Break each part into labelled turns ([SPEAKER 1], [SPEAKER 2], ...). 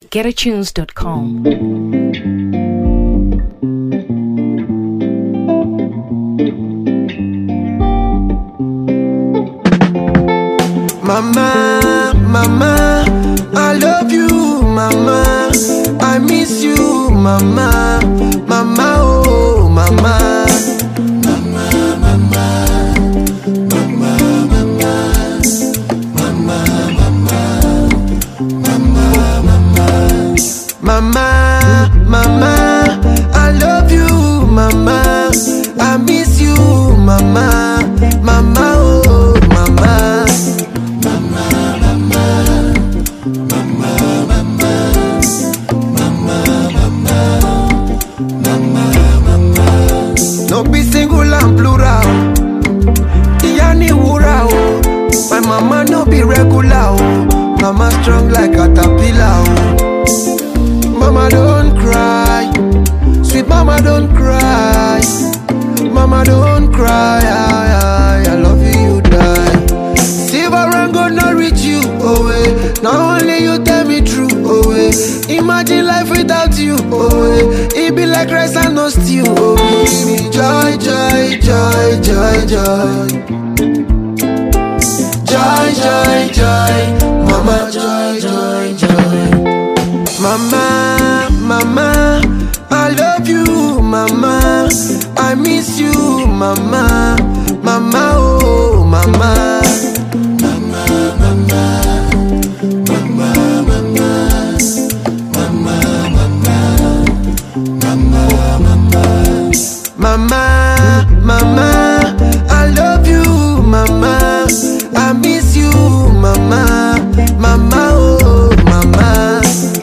[SPEAKER 1] getatunes.com.
[SPEAKER 2] Mama, mama, I love you, mama. I miss you, mama, mama, oh, mama. Mama, mama, I love you, mama. I miss you, mama, mama, oh, mama. No be single and plural. Ìyá ni wúrà o. My mama no be regular o. Mama strong like caterpillar o. Mama don't cry. Sweet mama don't cry. Mama don't cry. I, I, I love you, you die. Silver and gold not reach you, oh eh. Now only you tell me true, oh eh. Imagine life without you, oh eh. It be like rice and no stew, oh eh. Give me joy, joy, joy, joy, joy. Joy, joy, joy. Mama, joy, joy, joy. Mama, mama, I love you, mama. I miss you, mama, mama, oh, mama. Mama, mama, I love you, mama. I miss you, mama, mama, oh, mama.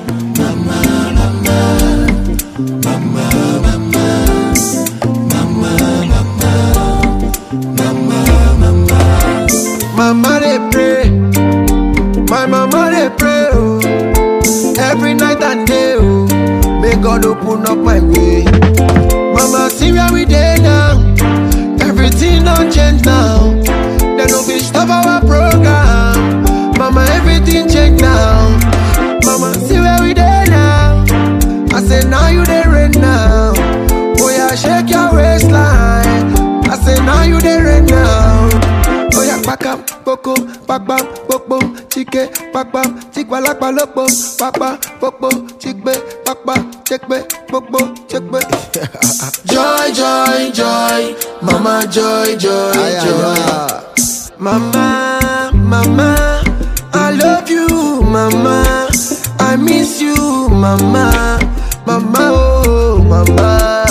[SPEAKER 2] Mama they pray, my mama they pray, oh. Every night and day, oh. May God open up my way. Mama, see where we dey now. Everything don't change now. They no fit stop our program. Mama, everything change now. Mama, see where we dey now. I say now you dey rain now. Oh yeah, shake your waistline. I say now you dey rain now. Oh yeah, pakam, poko, pakpam, popo, chike, pakpam, chikwalakpa lopo, pakpa, popo, chikbe, pakpa, chekbe, popo, chekbe. joy, joy, joy, mama, joy, joy, joy. Mama, mama, I love you, mama. I miss you, mama, mama, oh, mama.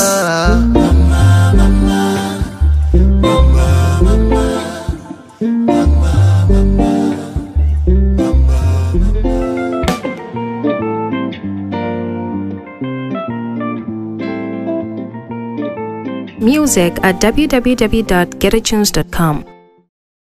[SPEAKER 1] Music at www.getatunes.com.